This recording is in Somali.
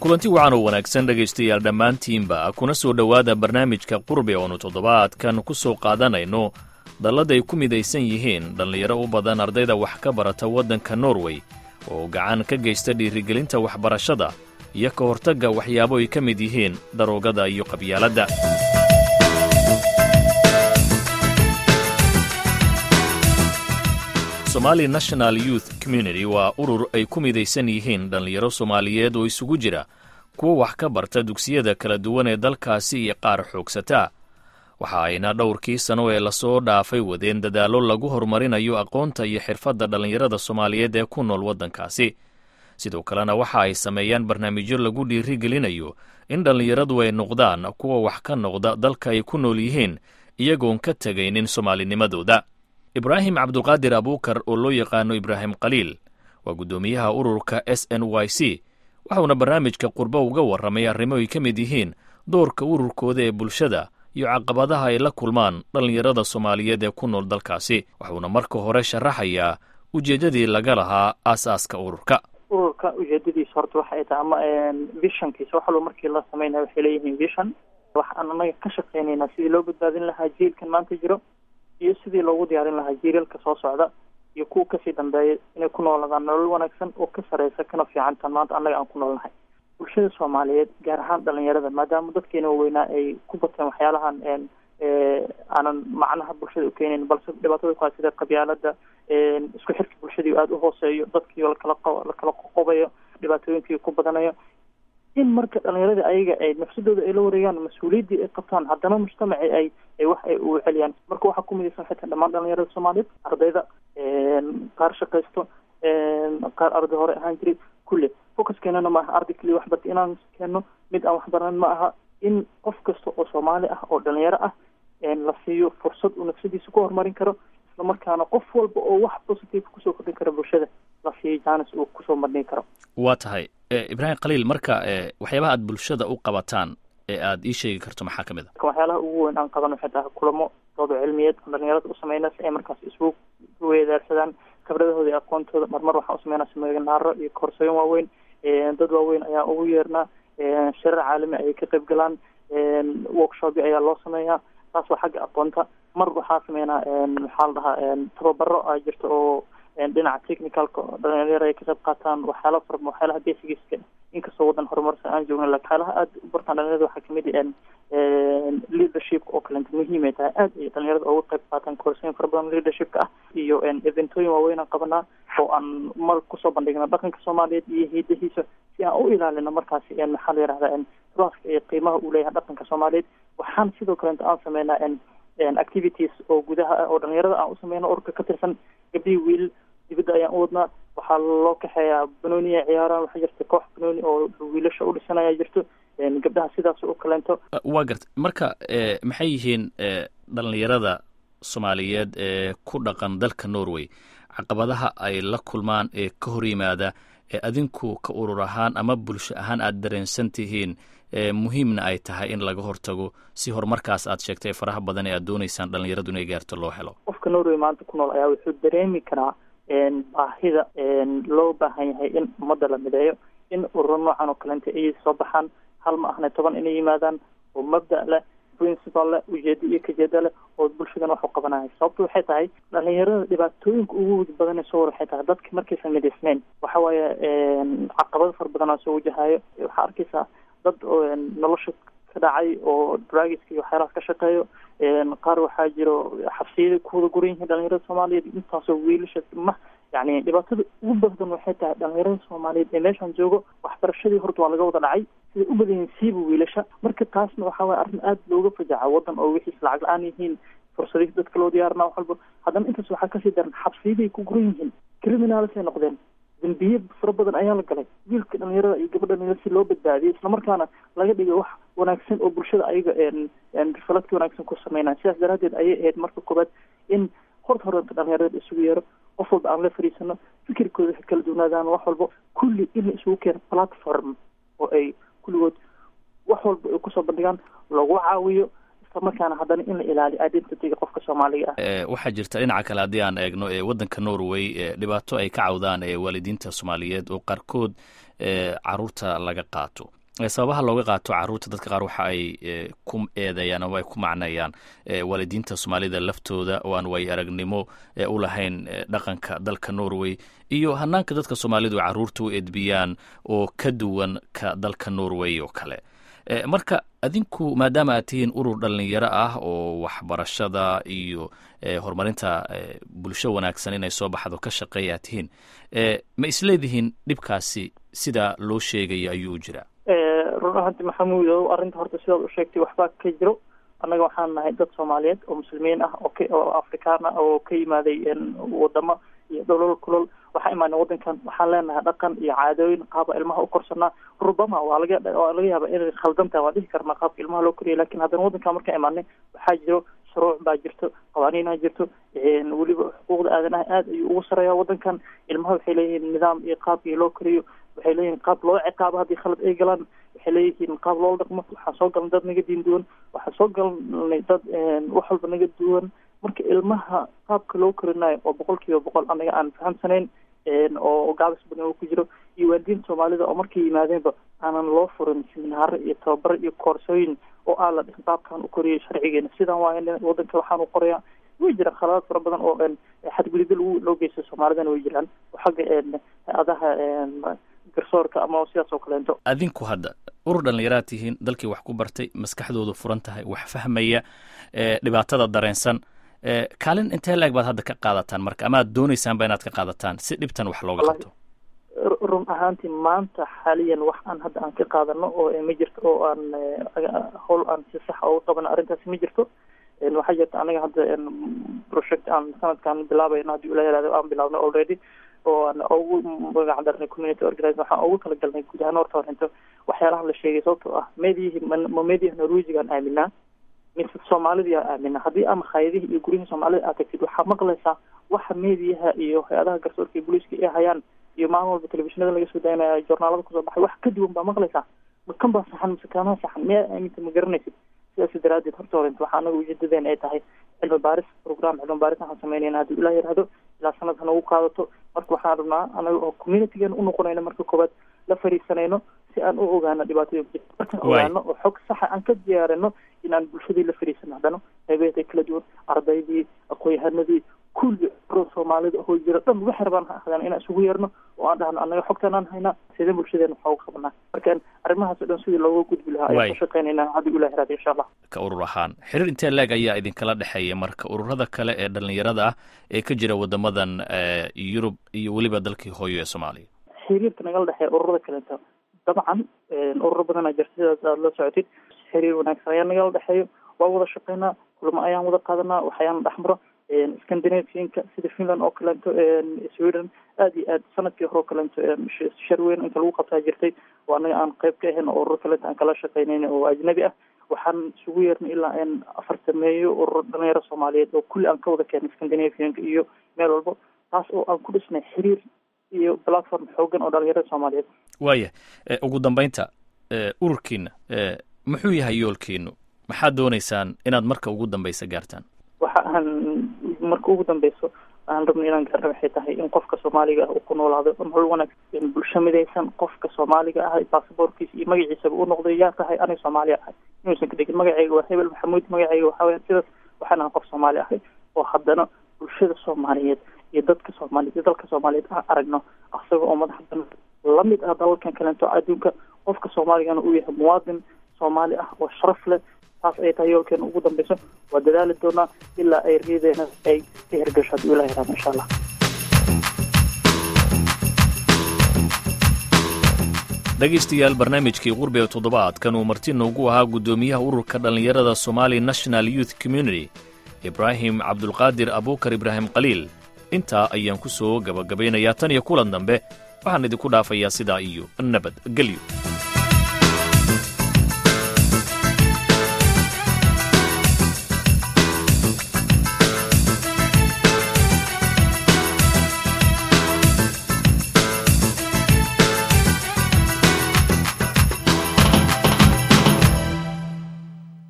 kulanti wacan oo wanaagsan dhegaystayaal dhammaantiinba kuna soo dhowaada barnaamijka qurbi oonu toddobaadkan ku soo qaadanayno dallada ay ku midaysan yihiin dhallinyaro u badan ardayda wax ka barata waddanka norway oo gacan ka geysta dhiirigelinta waxbarashada iyo ka hortagga waxyaabo ay ka mid yihiin daroogada iyo qabyaaladda somali national youth community waa urur ay ku midaysan yihiin dhallinyaro soomaaliyeed oo isugu jira kuwa wax ka barta dugsiyada kala duwan ee dalkaasi iyo qaar xoogsataa waxa ayna dhowrkii sano ee lasoo dhaafay wadeen dadaallo lagu horumarinayo aqoonta iyo xirfadda dhallinyarada soomaaliyeed ee ku nool waddankaasi sidoo kalena waxa ay sameeyaan barnaamijyo lagu dhiirigelinayo in dhallinyaradu ay noqdaan kuwa wax ka noqda dalka ay ku nool yihiin iyagoon ka tegaynin soomaalinimadooda ibraahim cabdulqaadir abuukar oo loo yaqaano ibraahim khaliil waa guddoomiyaha ururka s n y c waxauna barnaamijka qurbo uga warramay arrimo ay ka mid yihiin doorka ururkooda ee bulshada iyo caqabadaha ay la kulmaan dhallinyarada soomaaliyeed ee ku nool dalkaasi waxuuna marka hore sharaxayaa ujeeddadii laga lahaa aasaaska ururka ururka ujeedadiisa horta waxa ay tahay ama vishankiisa wax walba markii la sameynaya waxay leeyihiin vision waxaan anaga ka shaqeynaynaa sidii loo badbaadin lahaa jiilkan maanta jiro iyo sidii loogu diyaarin lahaa jiilalka soo socda iyo kuwa kasii dambeeya inay ku nooladaan nolol wanaagsan oo ka sareysa kana fiicantan maanta annaga aan ku noolnahay bulshada soomaaliyeed gaar ahaan dhalinyarada maadaama dadkeena waaweynaa ay ku bateen waxyaalahan aanan macnaha bulshada ukeenayn balse dhibaatada ku sida qabyaalada isku xirka bulshadii aada uhooseeyo dadkii lakala lakala qoqobayo dhibaatooyinkii ku badanayo in marka dhalinyaradii ayaga ay nafsadooda ay la wareegaan mas-uuliyaddii ay qabtaan haddana mujtamaci ay ay wax ay u celiyaan marka waxaa ku midaysan xitaa dhammaan dhalinyarada soomaaliyeed ardayda qaar shaqaysto qaar arday hore ahaan jiray kulle focuskeenana ma aha arday keliya waxbarta inaan keenno mid aan waxbaran ma aha in qof kasta oo soomaali ah oo dhalinyaro ah la siiyo fursad uu nafsadiisa ku horumarin karo isla markaana qof walba oo wax positive kusoo kordhin kara bulshada la siiyo jaanis uu kusoo marnin karo waa tahay ibraahim khaliil marka waxyaabaha aad bulshada u qabataan ee aada ii sheegi karto maxaa ka mid a waxyaalaha ugu weyn aan qaban waxay tahay kulamo doodo cilmiyeed aan dhalinyarada u sameyna si ay markaas isugu weedaarsadaan khibradahooda iyo aqoontooda marmar waxaan usameynaa seminaaro iyo koorsooyin waaweyn dad waaweyn ayaan ugu yeernaa shirar caalami ayay ka qayb galaan workshopyo ayaa loo sameeyaa taas waa xagga aqoonta mar waxaa sameynaa maxaa la dhahaa tababaro a jirta oo dhinaca technicalka dhalinyaro ay ka qayb qaataan waxyaala fara waxyaalaha basigiska inkastoo waddan horumarsan aan joogna lakin waxyaalaha aada u bartaan dhalinyarada waxaa kamid leadership oo kalenta muhiim ay tahay aada ay dhalinyarada uga qayb qaataan koorsooyin fara badan leadershipka ah iyo eventooyin waaweyn aan qabanaa oo aan mar kusoo bandhigna dhaqanka soomaaliyeed iyo hidahiisa si aan u ilaalino markaasi maxaa la yihahda traaska iyo qiimaha uu leeyahay dhaqanka soomaaliyeed waxaan sidoo kalenta aan sameynaa activities oo gudaha ah oo dhalinyarada aan u sameyno urka ka tirsan gabdhihii wiil dibadda ayaan u wadnaa waxaa loo kaxeeyaa banooni ay ciyaaraan waxaa jirta koox banooni oo wiilasha u dhisanaya jirto gabdhaha sidaas u kaleento waa garta marka maxay yihiin dhalinyarada soomaaliyeed ee ku dhaqan dalka norway caqabadaha ay la kulmaan ee ka hor yimaada ee adinku ka urur ahaan ama bulsho ahaan aada dareensan tihiin muhiimna ay tahay in laga hortago si horumarkaas aad sheegtay faraha badan ee aad dooneysaan dhalinyaradu inay gaarto loo helo qofka norway maanta ku nool ayaa wuxuu dareemi karaa baahida loo baahan yahay in ummadda la mideeyo in ururo noocan oo kalenta ay soo baxaan hal ma ahna toban inay yimaadaan oo mabda' leh principal leh ujeedo iyo kajeeda leh oo bulshadan wax u qabanaya sababta waxay tahay dhalinyarada dhibaatooyinka ugu badan soo war waxay tahay dadka markaysan midaysnayn waxa waaye caqabado fara badan aa soo wajahayo waxaa arkaysaa dad oo nolosha ka dhacay oo dragiska iyo waxyaalahaas ka shaqeeyo qaar waxaa jiro xabsiyada kuwada guran yihiin dhalinyarada soomaaliyeed intaasoo wiilasha ma yani dhibaatada ugu badan waxay tahay dhalinyarada soomaaliyeed ee meeshaan joogo waxbarashadii horta waa laga wada dhacay siday u badan yihiin siiba wiilasha marka taasna waxaa waye arrin aada looga fajaca waddan oo wixiis lacag la-aan yihiin fursadii dadka loo diyaarna wax walba haddana intaas waxaa kasii daran xabsiyaday ku guran yihiin criminals ay noqdeen dambiye fara badan ayaa la galay wiilka dhalinyarada iyo gabadha dhalinyarada si loo badbaadiyay islamarkaana laga dhigay wax wanaagsan oo bulshada ayaga rifaladka wanaagsan ku sameynaya sidaas daraadeed ayay ahayd marka koobaad in horta horenta dhalinyarada isugu yeero qof walba aan la fariisano fikirkooda waxay kala duwnaadaan wax walba kulli in la isugu keeno platform oo ay kulligood wax walba ay kusoo bandhigaan lagu caawiyo islamarkaana haddana in la ilaaliyo identityga qofka soomaaliga ah waxaa jirta dhinaca kale haddii aan eegno waddanka norway dhibaato ay ka cawdaan waalidiinta soomaaliyeed oo qaarkood caruurta laga qaato sababaha looga qaato caruurta dadka qaar waxa ay ku eedeeyaan ama ay ku macnayaan waalidiinta soomaalida laftooda oo aan way aragnimo u lahayn dhaqanka dalka norway iyo hanaanka dadka soomaalidu caruurta u edbiyaan oo ka duwan ka dalka norway oo kale marka adinku maadaama aad tihiin urur dhalinyaro ah oo waxbarashada iyo horumarinta bulsho wanaagsan inay soo baxdo ka shaqeeya aad tihiin ma isleedihiin dhibkaasi sida loo sheegayo ayuu jiraa run ahaanti maxamuud o arrinta horta sidaad u sheegtay waxbaa ka jiro annaga waxaan nahay dad soomaaliyeed oo muslimiin ah oo k oo afrikaan ah oo ka yimaaday wadamo iyo dholol kulol waxaa imaanay waddankan waxaan leenahay dhaqan iyo caadooyin qaaba ilmaha u korsanaa rubama waa laga waa laga yaaba inay khaldan tahay waan dhihi karnaa qaabka ilmaha loo koriya lakin haddana waddankan markaan imaanay waxaa jiro shuruuc baa jirto qawaaniinaa jirto weliba xuquuqda aadanaha aad ayuu ugu sareeyaa waddankan ilmaha waxay leeyihiin nidaam iyo qaabkii loo koriyo waxay leeyihiin qaab loo ciqaabo haddii khalad ay galaan waxay leeyihiin qaab loola dhaqmo waxaan soo galnay dad naga diin duwan waxaan soo galnay dad wax walba naga duwan marka ilmaha qaabka loo korinayo oo boqol kiiba boqol anaga aan fahamsanayn oo gaabis badan oo ku jiro iyo waalidiinta soomaalida oo markay yimaadeenba aanan loo furin siminaaro iyo tababaro iyo koorsooyin oo aan la dhihin qaabkaan u koriyay sharcigeena sidaan waa waddanka waxaan u qorayaa way jiraan khaladaad fara badan oo xadgudubyo lagu loo geysta soomaalidana way jiraan xagga hay-adaha garsoorka ama sidaas oo kaleento adinku hadda urur dhallinyaraad tihiin dalkii wax ku bartay maskaxdoodu furan tahay wax fahmaya dhibaatada dareensan kaalin intee laeg baad hadda ka qaadataan marka ama ad doonaysaanba inaad ka qaadataan si dhibtan wax looga qabto run ahaantii maanta xaaliyan wax aan hadda aan ka qaadano oo ma jirto oo aan howl aan si sax uga qabano arrintaasi ma jirto waxaa jirta anaga hadda project aan sanadkan bilaabayno haddii ula yaraado aan bilaabno already oo aan ugu magac darnay community organize waxaan ugu kala galnay guud ahaan horta horinto waxyaalaha la sheegay sababtoo ah mediyihi ma mediyaha norwegigaan aaminaa mise soomaalidii aan aaminaa haddii ama hayadihii iyo guryihii soomaalida aad tagtid waxaa maqlaysaa waxa mediyaha iyo hay-adaha garsoorka iyo booliiska ay hayaan iyo maalin walba telefishinada laga soo daynaya journaalada kusoo baxay wax ka duwan baa maqlaysaa ma kan baa saxan mise kaanaa saxan miyaa aaminta ma garanaysid sidaas daraadeed horta horinta waxaa anaga ujeedadeen ay tahay cilmi baaris program cilmi baaris waxaan sameynayna haddii ilaa yidhaahdo ilaa sanad hana ugu qaadato marka waxaan rabnaa anaga oo communitygeena unoqonayno marka koowaad la fariisanayno si aan u ogaano dhibaatooyin ku jirta markaan ogaano oo xog saxa aan ka diyaarino inaan bulshadii la fariisano haddana qeybeeda kala duwan ardaydii aqoon-yahanadii kulli ro soomaalida oo jira dhan waxay rabaan ha ahdaan inaan isugu yeerno oo aan dhahno annaga xogtaan aan haynaa sidee bulshadeena waxaa uga qabanaa markaan arrimahaas o dhan sidii looga gudbi lahaa ayaan ka shaqeynaynaa haddii ulah iraada insha allah ka urur ahaan xiriir intee leeg ayaa idinkala dhexeeya marka ururada kale ee dhalinyarada ah ee ka jira wadamadan yurub iyo weliba dalkii hooyo ee soomaaliya xiriirka nagala dhexeeya ururada kaleeto dabcan ururo badanaa jirta sidaas aada la socotid xiriir wanaagsan ayaa nagala dhexeeyo waa wada shaqeynaa kulamo ayaan wada qaadanaa waxayaan dhexmaro scandinavianka sida finland oo kaleeto sweden aad iyo aad sanadkii hore oo kaleeto shar weyn inta lagu qabtaa jirtay oo annaga aan qeyb ka ahayn oo ururo kaleeto aan kala shaqeynayn oo ajnabi ah waxaan isugu yeernay ilaa n afartameeyo ururo dhalinyaro soomaaliyeed oo kulli aan ka wada keenay scandinavianka iyo meel walbo taas oo aan ku dhisnay xiriir iyo platform xoogan oo dhalinyarada soomaaliyeed waaya ugu dambeynta ururkiina muxuu yahay yoolkiinu maxaad dooneysaan inaad marka ugu dambeysa gaartaan waxa aan marka ugu dambeyso aan rabno inaan gaarno waxay tahay in qofka soomaaliga ah uu ku noolaado nolol wanaagsan bulsho midaysan qofka soomaaliga ah baasaboorkiisa iyo magaciisaba u noqday yaa tahay aniga soomaaliya ahay inuusan ka dhigin magacayga waa hebel maxamuud magacayga waxaa weya sidaas waxaan ahay qof soomaali ahay oo haddana bulshada soomaaliyeed iyo dadka soomaaliyeed iyo dalka soomaaliyeed aan aragno asaga oo madax badan lamid ah dalalkan kaleeto adduunka qofka soomaaligana uu yahay muwaadin soomaali ah oo sharaf leh taas ay tahay yoolkeena ugu dambeyso waa dadaali doonaa ilaa ay riideena ay ka hirgasho haddii ilaha yaraado insha allah dhegaystayaal barnaamijkii qurbi ee toddobaadkan uu marti noogu ahaa guddoomiyaha ururka dhallinyarada somali national youth community ibraahim cabdulqaadir abuukar ibraahim khaliil intaa ayaan ku soo gabagabaynayaa tan iyo kulan dambe waxaan idinku dhaafayaa sidaa iyo nabad gelyo